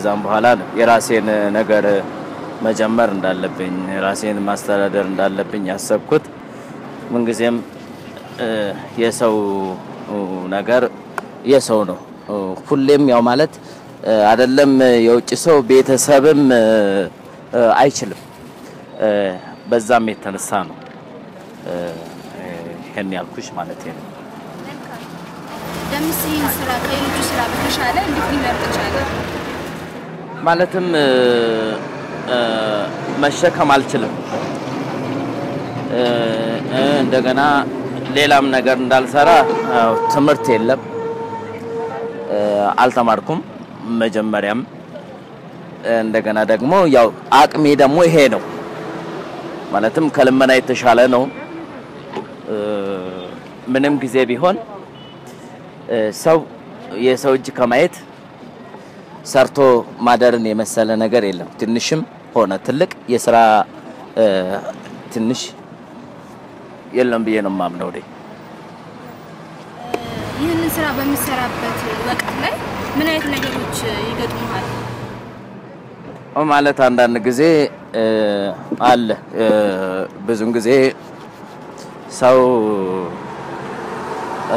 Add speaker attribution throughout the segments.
Speaker 1: ከዛም በኋላ ነው የራሴን ነገር መጀመር እንዳለብኝ ራሴን ማስተዳደር እንዳለብኝ ያሰብኩት። ምንጊዜም እ፣ የሰው ነገር የሰው ነው። ሁሌም ያው ማለት እ፣ አይደለም የውጭ ሰው ቤተሰብም እ፣ እ፣ አይችልም። እ፣ በዛም የተነሳ ነው እ፣ ይሄን ያልኩሽ ማለት ነው።
Speaker 2: ደምስ ይህን ስራ ከሌሎቹ ስራ በተሻለ እንዴት ሊመርጥ ቻለ?
Speaker 1: ማለትም እ፣ እ፣ መሸከም አልችልም። እ፣ እ፣ እንደገና ሌላም ነገር እንዳልሰራ ያው ትምህርት የለም እ፣ አልተማርኩም። መጀመሪያም እንደገና ደግሞ ያው አቅሜ ደግሞ ይሄ ነው ማለትም ከልመና የተሻለ ነው። እ፣ ምንም ጊዜ ቢሆን እ፣ ሰው የሰው እጅ ከማየት ሰርቶ ማደርን የመሰለ ነገር የለም። ትንሽም ሆነ ትልቅ የስራ እ፣ ትንሽ የለም ብዬ ነው የማምነው። እኔ
Speaker 2: ይህንን ስራ በምሰራበት ወቅት ላይ ምን አይነት ነገሮች ይገጥሙሃል?
Speaker 1: ማለት አንዳንድ ጊዜ እ፣ አለ እ፣ ብዙን ጊዜ ሰው እ፣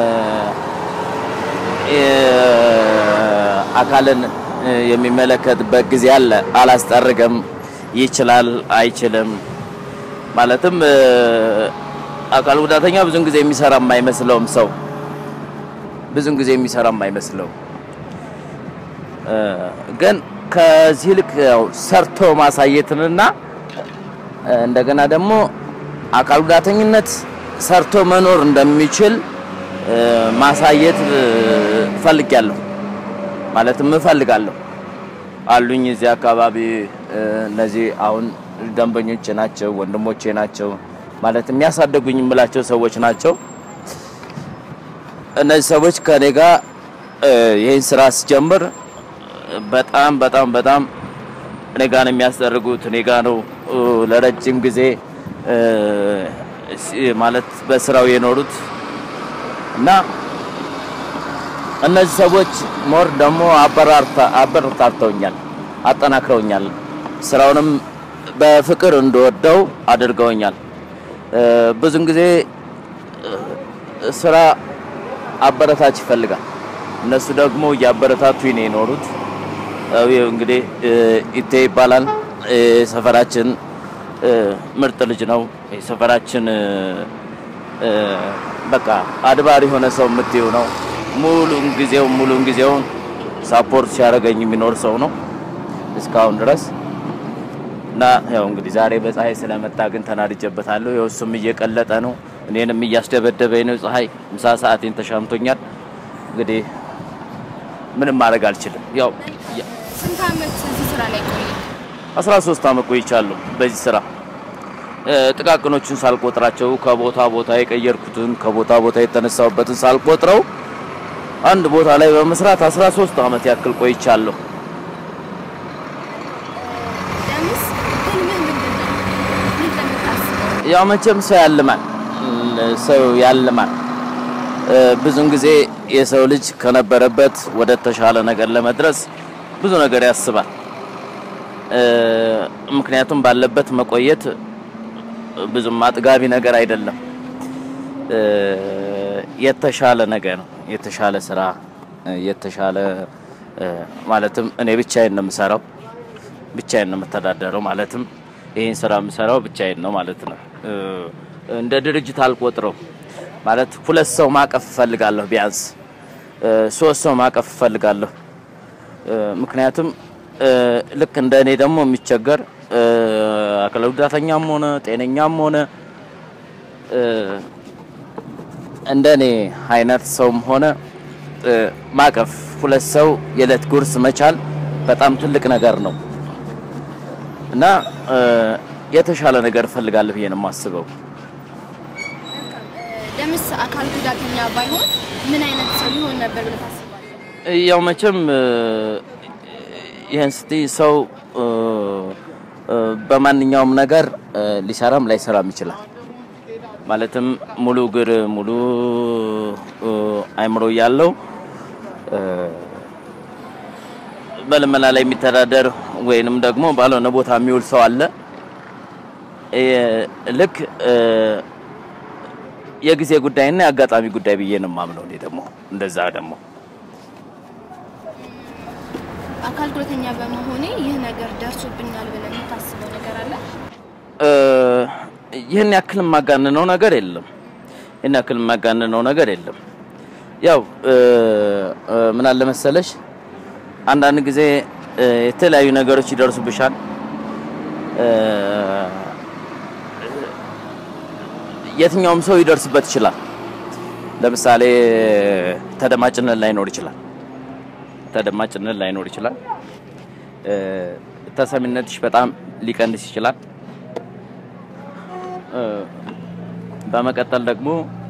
Speaker 1: የ- አካልን እ፣ የሚመለከትበት ጊዜ አለ። አላስጠርግም ይችላል አይችልም ማለትም እ፣ አካል ጉዳተኛ ብዙን ጊዜ የሚሰራ የማይመስለውም ሰው ብዙን ጊዜ የሚሰራ የማይመስለው እ፣ ግን ከዚህ ልክ ያው ሰርቶ ማሳየትንና እ፣ እንደገና ደግሞ አካል ጉዳተኝነት ሰርቶ መኖር እንደሚችል እ፣ ማሳየት እ፣ እፈልጋለሁ ማለትም እፈልጋለሁ። አሉኝ እዚህ አካባቢ እ፣ እነዚህ አሁን ደንበኞቼ ናቸው፣ ወንድሞቼ ናቸው፣ ማለት የሚያሳደጉኝ የምላቸው ሰዎች ናቸው። እነዚህ ሰዎች ከኔ ጋር እ፣ ይህን ስራ ስጀምር በጣም በጣም በጣም እኔ ጋ ነው የሚያስደርጉት። እኔ ጋ ነው እ፣ ለረጅም ጊዜ እ፣ ሲ- ማለት በስራው የኖሩት እና እነዚህ ሰዎች ሞር ደግሞ አበራርታ- አበረታተውኛል፣ አጠናክረውኛል። ስራውንም በፍቅር እንደወደው አድርገውኛል። እ፣ ብዙን ጊዜ እ፣ ስራ አበረታች ይፈልጋል። እነሱ ደግሞ እያበረታቱኝ ነው የኖሩት። ያው ይኸው እንግዲህ እ፣ ኢቴ ይባላል እ፣ ሰፈራችን እ፣ ምርጥ ልጅ ነው። የሰፈራችን እ፣ እ፣ በቃ አድባር የሆነ ሰው የምትይው ነው። ሙሉን ጊዜው ሙሉን ጊዜውን ሳፖርት ሲያደርገኝ የሚኖር ሰው ነው እስካሁን ድረስ እና ያው እንግዲህ ዛሬ በፀሐይ ስለመጣ ግን ተናድጄበታለሁ። ያው እሱም እየቀለጠ ነው፣ እኔንም እያስደበደበኝ ነው። ፀሐይ ምሳ ሰዓቴን ተሻምቶኛል። እንግዲህ ምንም ማድረግ አልችልም። ያው ያ-
Speaker 2: ስንት አመት እዚህ ስራ ላይ ቆየ?
Speaker 1: 13 ዓመት ቆይቻለሁ በዚህ ስራ እ፣ ጥቃቅኖቹን ሳልቆጥራቸው ከቦታ ቦታ የቀየርኩትን ከቦታ ቦታ የተነሳሁበትን ሳልቆጥረው አንድ ቦታ ላይ በመስራት 13 ዓመት ያክል ቆይቻለሁ።
Speaker 2: ደምስ ህልምህ ምንድን ነው? ምን እንደምታስበው?
Speaker 1: ያው መቼም ሰው ያልማል እም፣ ሰው ያልማል። እ፣ ብዙን ጊዜ የሰው ልጅ ከነበረበት ወደ ተሻለ ነገር ለመድረስ ብዙ ነገር ያስባል። እ፣ ምክንያቱም ባለበት መቆየት ብዙም አጥጋቢ ነገር አይደለም። እ፣ የተሻለ ነገር ነው፣ የተሻለ ስራ፣ እ፣ የተሻለ እ፣ ማለትም እኔ ብቻዬን ነው የምሰራው፣ ብቻዬን ነው የምተዳደረው። ማለትም ይህን ስራ የምሰራው ብቻዬን ነው ማለት ነው። እ፣ እንደ ድርጅት አልቆጥረው ማለት ሁለት ሰው ማቀፍ እፈልጋለሁ፣ ቢያንስ እ፣ ሶስት ሰው ማቀፍ እፈልጋለሁ። እ፣ ምክንያቱም እ፣ ልክ እንደ እኔ ደግሞ የሚቸገር እ፣ አካል ጉዳተኛም ሆነ ጤነኛም ሆነ እ፣ እንደ እኔ አይነት ሰውም ሆነ እ፣ ማቀፍ ሁለት ሰው የዕለት ጉርስ መቻል በጣም ትልቅ ነገር ነው እና እ፣ የተሻለ ነገር እፈልጋለሁ ብዬ ነው የማስበው።
Speaker 2: ደምስ አካል ጉዳተኛ ባይሆን ምን አይነት ሰው ይሆን ነበር ብለህ ታስባለህ?
Speaker 1: ያው መቼም እ፣ ይህን ስትይ ሰው እ፣ እ፣ በማንኛውም ነገር እ፣ ሊሰራም ላይሰራም ይችላል። ማለትም ሙሉ እግር ሙሉ እ፣ አይምሮ እያለው እ፣ በልመና ላይ የሚተዳደር ወይንም ደግሞ ባልሆነ ቦታ የሚውል ሰው አለ። እ፣ ልክ እ፣ የጊዜ ጉዳይና የአጋጣሚ ጉዳይ ብዬ ነው የማምነው። እኔ ደግሞ እንደዛ ደግሞ
Speaker 2: አካል ጉዳተኛ በመሆኔ ይህ ነገር ደርሶብኛል ብለን የምታስበው ነገር አለ?
Speaker 1: እ፣ ይህን ያክል የማጋንነው ነገር የለም። ይህን ያክል የማጋንነው ነገር የለም። ያው እ፣ እ፣ ምን አለ መሰለሽ አንዳንድ ጊዜ እ፣ የተለያዩ ነገሮች ይደርሱብሻል። እ፣ የትኛውም ሰው ይደርስበት ይችላል። ለምሳሌ ተደማጭነት ላይኖር ይችላል። ተደማጭነት ላይኖር ይችላል። እ፣ ተሰሚነትሽ በጣም ሊቀንስ ይችላል። እ፣ በመቀጠል ደግሞ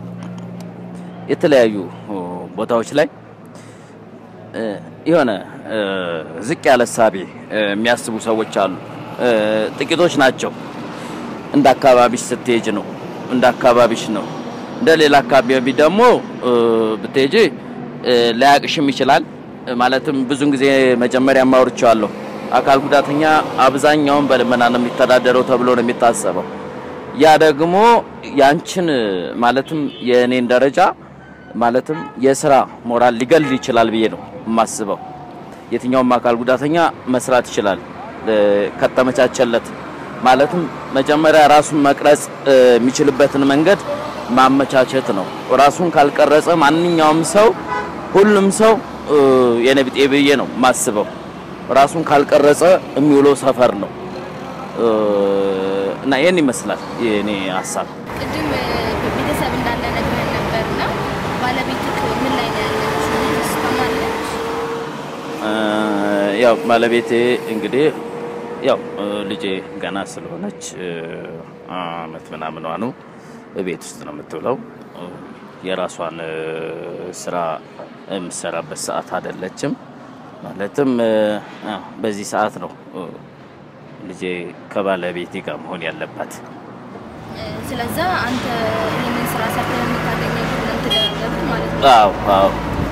Speaker 1: የተለያዩ እ፣ ቦታዎች ላይ እ፣ የሆነ እ፣ ዝቅ ያለ እሳቤ እ፣ የሚያስቡ ሰዎች አሉ። እ፣ ጥቂቶች ናቸው። እንደ አካባቢሽ ስትሄጅ ነው እንደ አካባቢሽ ነው። እንደ ሌላ አካባቢ ደግሞ እ፣ ብትሄጂ እ፣ ላያቅሽም ይችላል። እ፣ ማለትም ብዙን ጊዜ መጀመሪያ ማውርቻለሁ አካል ጉዳተኛ አብዛኛውን በልመና ነው የሚተዳደረው ተብሎ ነው የሚታሰበው። ያ ደግሞ ያንቺን ማለትም የእኔን ደረጃ ማለትም የስራ ሞራል ሊገል ይችላል ብዬ ነው የማስበው። የትኛውም አካል ጉዳተኛ መስራት ይችላል እ፣ ከተመቻቸለት ማለትም መጀመሪያ ራሱን መቅረጽ እ፣ የሚችልበትን መንገድ ማመቻቸት ነው። ራሱን ካልቀረጸ ማንኛውም ሰው ሁሉም ሰው እ፣ የኔ ቢጤ ብዬ ነው የማስበው። ራሱን ካልቀረጸ የሚውለው ሰፈር ነው እ፣ እና ይህን ይመስላል የኔ ሀሳብ።
Speaker 2: ቅድም እ፣ ቤተሰብ እንዳለ ነግረን ነበር እና ባለቤትህ ምን ላይ ነው ያለችው? ትሰማለች?
Speaker 1: እ፣ ያው ባለቤቴ እንግዲህ ያው እ፣ ልጄ ገና ስለሆነች እ፣ አመት ምናምኗ ነው ቤት ውስጥ ነው የምትውለው። እ፣ የራሷን እ፣ ስራ የምትሰራበት ሰዓት አይደለችም። ማለትም እ፣ አዎ፣ በዚህ ሰዓት ነው እ፣ ልጄ ከባለቤቴ ጋር መሆን ያለባት።
Speaker 2: እ፣ ስለዛ አንተ ይህንን ስራ ሰርተህ የምታገኘው ብለን ትደረግ ማለት ነው።
Speaker 1: አዎ አዎ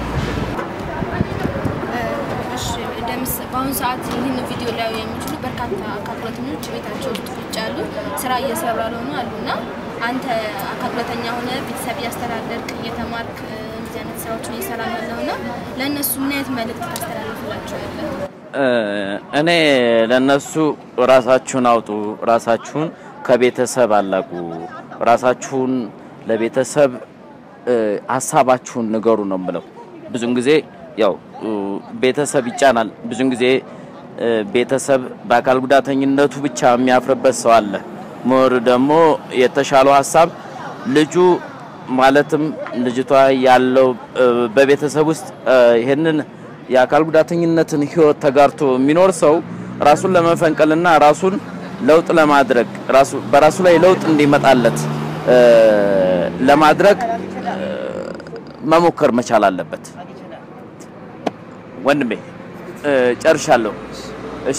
Speaker 2: እሺ ደምስ በአሁኑ ሰዓት ይህን ቪዲዮ ላይ የሚችሉ በርካታ አካል ጉዳተኞች ቤታቸው ውስጥ ቁጭ ያሉ ስራ እየሰሩ ያልሆኑ አሉ እና አንተ አካል ጉዳተኛ ሆነ ቤተሰብ እያስተዳደርክ እየተማርክ እ፣ እንደዚህ አይነት ስራዎችን እየሰራ ያለው እና ለእነሱ ምን አይነት መልእክት ታስተላልፍላቸዋለህ?
Speaker 1: እ፣ እኔ ለነሱ ራሳችሁን አውጡ፣ ራሳችሁን ከቤተሰብ አላቁ፣ ራሳችሁን ለቤተሰብ እ፣ ሀሳባችሁን ንገሩ ነው የምለው። ብዙን ጊዜ ያው እ፣ ቤተሰብ ይጫናል። ብዙን ጊዜ እ፣ ቤተሰብ በአካል ጉዳተኝነቱ ብቻ የሚያፍርበት ሰው አለ። ሞር ደግሞ የተሻለው ሀሳብ ልጁ ማለትም ልጅቷ ያለው እ፣ በቤተሰብ ውስጥ እ፣ ይሄንን የአካል ጉዳተኝነትን ህይወት ተጋርቶ የሚኖር ሰው ራሱን ለመፈንቀልና ራሱን ለውጥ ለማድረግ ራሱ በራሱ ላይ ለውጥ እንዲመጣለት እ፣ ለማድረግ እ፣ መሞከር መቻል አለበት። ወንድሜ እ፣ ጨርሻለሁ። እሺ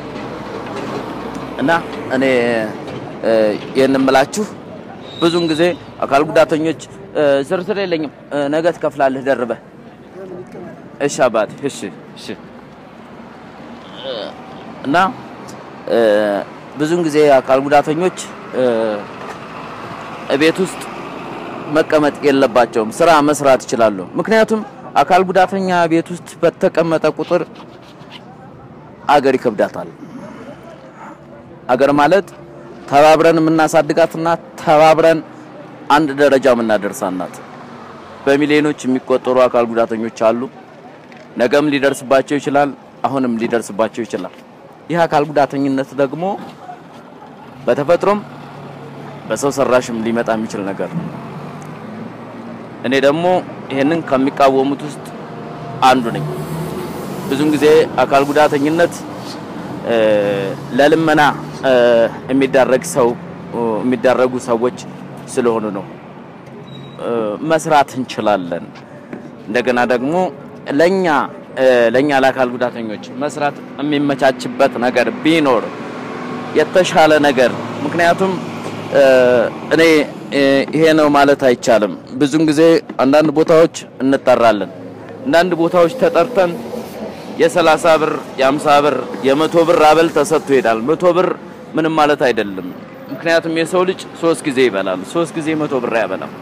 Speaker 1: እና እኔ እ፣ ይህን የምላችሁ ብዙውን ጊዜ አካል ጉዳተኞች እ፣ ዝርዝር የለኝም እ፣ ነገ ትከፍላለህ ደርበህ እሺ አባቴ እሺ እሺ እ፣ እና እ፣ ብዙውን ጊዜ አካል ጉዳተኞች እ፣ ቤት ውስጥ መቀመጥ የለባቸውም። ስራ መስራት ይችላሉ። ምክንያቱም አካል ጉዳተኛ ቤት ውስጥ በተቀመጠ ቁጥር አገር ይከብዳታል። አገር ማለት ተባብረን የምናሳድጋትና ተባብረን አንድ ደረጃ የምናደርሳት ናት። በሚሊዮኖች የሚቆጠሩ አካል ጉዳተኞች አሉ። ነገም ሊደርስባቸው ይችላል። አሁንም ሊደርስባቸው ይችላል። ይህ አካል ጉዳተኝነት ደግሞ በተፈጥሮም በሰው ሰራሽም ሊመጣ የሚችል ነገር ነው። እኔ ደግሞ ይሄንን ከሚቃወሙት ውስጥ አንዱ ነኝ። ብዙን ጊዜ አካል ጉዳተኝነት እ፣ ለልመና እ፣ የሚዳረግ ሰው የሚዳረጉ ሰዎች ስለሆኑ ነው። እ፣ መስራት እንችላለን። እንደገና ደግሞ ለኛ እ፣ ለኛ ለአካል ጉዳተኞች መስራት የሚመቻችበት ነገር ቢኖር የተሻለ ነገር ምክንያቱም እ፣ እኔ እ፣ ይሄ ነው ማለት አይቻልም። ብዙን ጊዜ አንዳንድ ቦታዎች እንጠራለን። አንዳንድ ቦታዎች ተጠርተን የሰላሳ ብር የአምሳ ብር የመቶ ብር አበል ተሰጥቶ ይሄዳል። መቶ ብር ምንም ማለት አይደለም። ምክንያቱም የሰው ልጅ ሶስት ጊዜ ይበላል። ሶስት ጊዜ መቶ ብር ያበላል።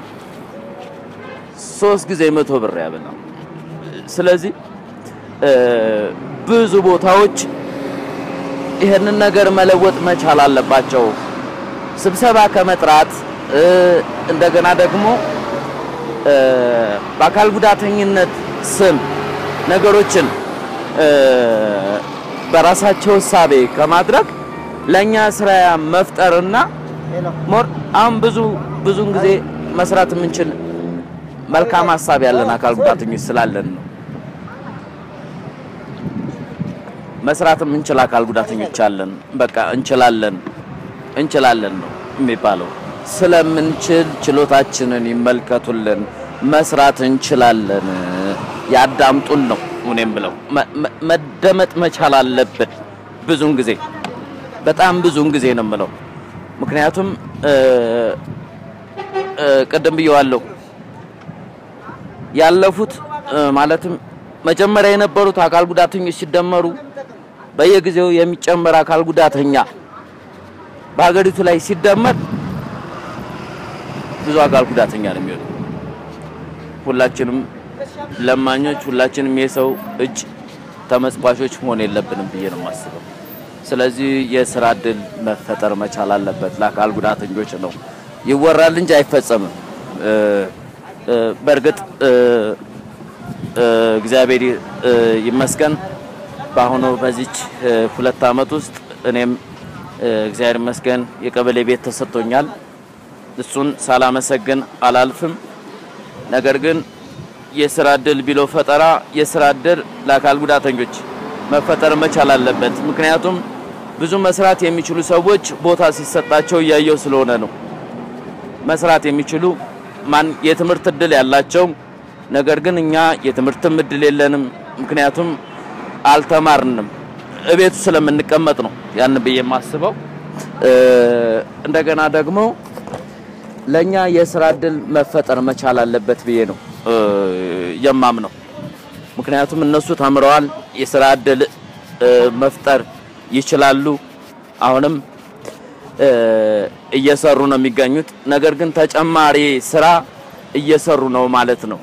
Speaker 1: ሶስት ጊዜ መቶ ብር ያበላል። ስለዚህ ብዙ ቦታዎች ይህንን ነገር መለወጥ መቻል አለባቸው። ስብሰባ ከመጥራት እንደገና ደግሞ በአካል ጉዳተኝነት ስም ነገሮችን በራሳቸው እሳቤ ከማድረግ ለኛ ስራ መፍጠርና ሞር አሁን ብዙ ብዙን ጊዜ መስራት የምንችል መልካም ሀሳብ ያለን አካል ጉዳተኞች ስላለን ነው። መስራት የምንችል አካል ጉዳተኞች አለን። በቃ እንችላለን እንችላለን ነው የሚባለው። ስለምንችል ችሎታችንን ይመልከቱልን፣ መስራት እንችላለን፣ ያዳምጡን ነው እኔም ብለው መደመጥ መቻል አለብን። ብዙን ጊዜ በጣም ብዙን ጊዜ ነው የምለው። ምክንያቱም ቅድም ብየዋለሁ ያለፉት ማለትም መጀመሪያ የነበሩት አካል ጉዳተኞች ሲደመሩ በየጊዜው የሚጨመር አካል ጉዳተኛ በሀገሪቱ ላይ ሲደመር ብዙ አካል ጉዳተኛ ነው የሚሆነው። ሁላችንም ለማኞች፣ ሁላችንም የሰው እጅ ተመጽባቾች መሆን የለብንም ብዬ ነው የማስበው። ስለዚህ የስራ እድል መፈጠር መቻል አለበት ለአካል ጉዳተኞች ነው። ይወራል እንጂ አይፈጸምም። በእርግጥ እግዚአብሔር ይመስገን በአሁኑ በዚች ሁለት ዓመት ውስጥ እኔም እግዚአብሔር ይመስገን የቀበሌ ቤት ተሰጥቶኛል። እሱን ሳላመሰግን አላልፍም። ነገር ግን የስራ እድል ቢሎ ፈጠራ የስራ እድል ለአካል ጉዳተኞች መፈጠር መቻል አለበት። ምክንያቱም ብዙ መስራት የሚችሉ ሰዎች ቦታ ሲሰጣቸው እያየው ስለሆነ ነው። መስራት የሚችሉ ማን የትምህርት እድል ያላቸው ነገር ግን እኛ የትምህርትም እድል የለንም። ምክንያቱም አልተማርንም፣ እቤቱ ስለምንቀመጥ ነው ያን ብዬ የማስበው። እንደገና ደግሞ ለኛ የስራ እድል መፈጠር መቻል አለበት ብዬ ነው የማምነው። ምክንያቱም እነሱ ተምረዋል፣ የስራ እድል መፍጠር ይችላሉ። አሁንም እየሰሩ ነው የሚገኙት። ነገር ግን ተጨማሪ ስራ እየሰሩ ነው ማለት ነው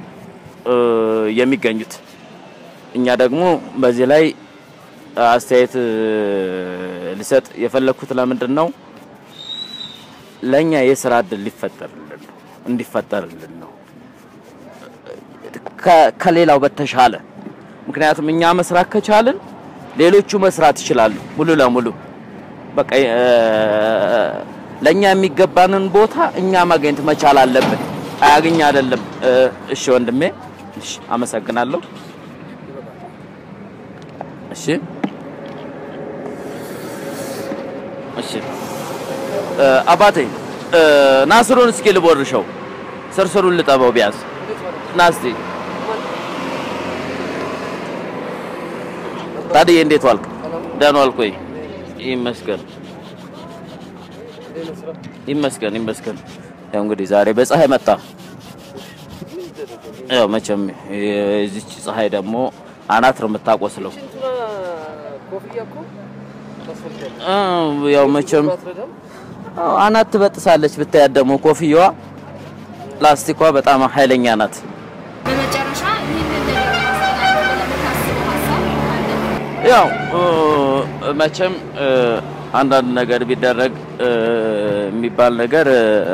Speaker 1: የሚገኙት። እኛ ደግሞ በዚህ ላይ አስተያየት ልሰጥ የፈለኩት ለምንድን ነው ለኛ የስራ እድል ሊፈጠርልን ነው እንዲፈጠርልን ነው ከሌላው በተሻለ ምክንያቱም እኛ መስራት ከቻልን ሌሎቹ መስራት ይችላሉ ሙሉ ለሙሉ በቃ ለኛ የሚገባንን ቦታ እኛ ማግኘት መቻል አለብን። አያገኝ አይደለም። እሺ ወንድሜ፣ እሺ አመሰግናለሁ። እሺ እሺ አባቴ ናስሩን እስኪ ልቦርሸው፣ ስርስሩን ልጠበው ቢያንስ ናስቲ ታዲያ እንዴት ዋልክ? ደህና ዋልክ ወይ? ይመስገን ይመስገን ይመስገን። ያው እንግዲህ ዛሬ በፀሐይ መጣ። ያው መቼም የዚች ፀሐይ ደግሞ አናት ነው የምታቆስለው። ያው መቼም አናት ትበጥሳለች። ብታያት ደግሞ ኮፍያዋ ላስቲኳ በጣም ኃይለኛ ናት።
Speaker 2: በመጨረሻ ይህንን ነገር ማስተላለፍ ለምታስበው ሀሳብ አለ?
Speaker 1: ያው መቼም አንዳንድ ነገር ቢደረግ የሚባል ነገር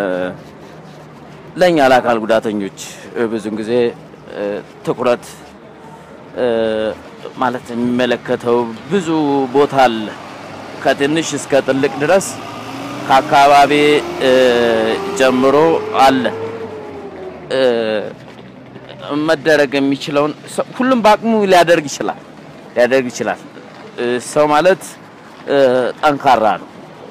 Speaker 1: ለእኛ ለአካል ጉዳተኞች ብዙን ጊዜ ትኩረት ማለት የሚመለከተው ብዙ ቦታ አለ። ከትንሽ እስከ ትልቅ ድረስ ከአካባቢ ጀምሮ አለ መደረግ የሚችለውን ሁሉም በአቅሙ ሊያደርግ ይችላል ሊያደርግ ይችላል። ሰው ማለት ጠንካራ ነው።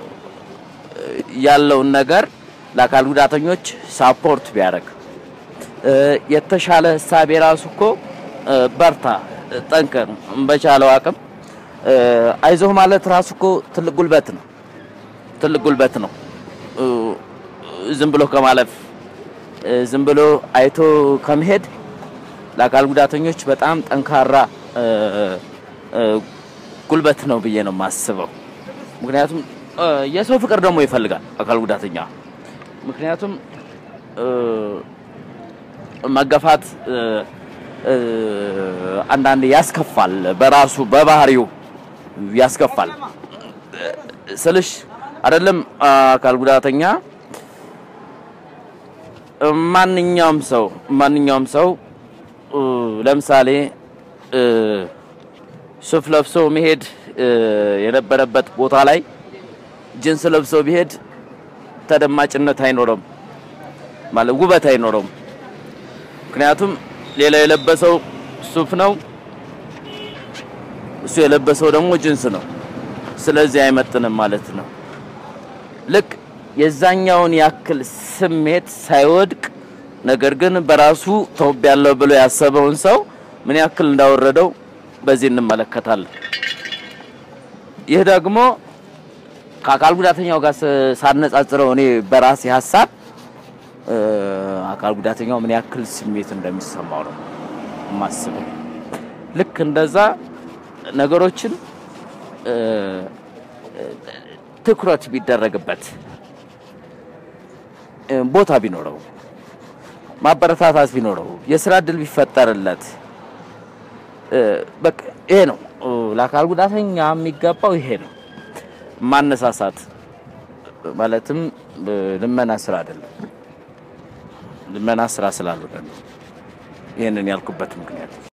Speaker 1: ያለውን ነገር ለአካል ጉዳተኞች ሳፖርት ቢያደርግ የተሻለ ህሳቤ ራሱ እኮ በርታ፣ ጠንከር፣ በቻለው አቅም አይዞህ ማለት ራሱ እኮ ትልቅ ጉልበት ነው። ትልቅ ጉልበት ነው። ዝም ብሎ ከማለፍ ዝም ብሎ አይቶ ከመሄድ ለአካል ጉዳተኞች በጣም ጠንካራ እ፣ እ፣ ጉልበት ነው ብዬ ነው የማስበው። ምክንያቱም እ፣ የሰው ፍቅር ደግሞ ይፈልጋል አካል ጉዳተኛ። ምክንያቱም እ፣ መገፋት እ፣ እ፣ አንዳንድ ያስከፋል፣ በራሱ በባህሪው ያስከፋል ስልሽ አይደለም አካል ጉዳተኛ ማንኛውም ሰው ማንኛውም ሰው እ፣ ለምሳሌ እ፣ ሱፍ ለብሶ መሄድ እ፣ የነበረበት ቦታ ላይ ጅንስ ለብሶ ቢሄድ ተደማጭነት አይኖረውም፣ ማለት ውበት አይኖረውም። ምክንያቱም ሌላ የለበሰው ሱፍ ነው፣ እሱ የለበሰው ደግሞ ጅንስ ነው። ስለዚህ አይመጥንም ማለት ነው። ልክ የዛኛውን ያክል ስሜት ሳይወድቅ ነገር ግን በራሱ ተውቤያለሁ ብሎ ያሰበውን ሰው ምን ያክል እንዳወረደው በዚህ እንመለከታለን። ይህ ደግሞ ከአካል ጉዳተኛው ጋር ስ- ሳነጻጽረው እኔ በራሴ ሀሳብ እ፣ አካል ጉዳተኛው ምን ያክል ስሜት እንደሚሰማው ነው የማስበው። ልክ እንደዛ ነገሮችን እ፣ ትኩረት ቢደረግበት እ፣ ቦታ ቢኖረው ማበረታታት ቢኖረው የስራ እድል ቢፈጠርለት እ፣ በቃ ይሄ ነው እ፣ ለአካል ጉዳተኛ የሚገባው ይሄ ነው። ማነሳሳት ማለትም እ፣ ልመና ስራ አይደለም። ልመና ስራ ስላልሆነ ነው ይህንን ያልኩበት ምክንያት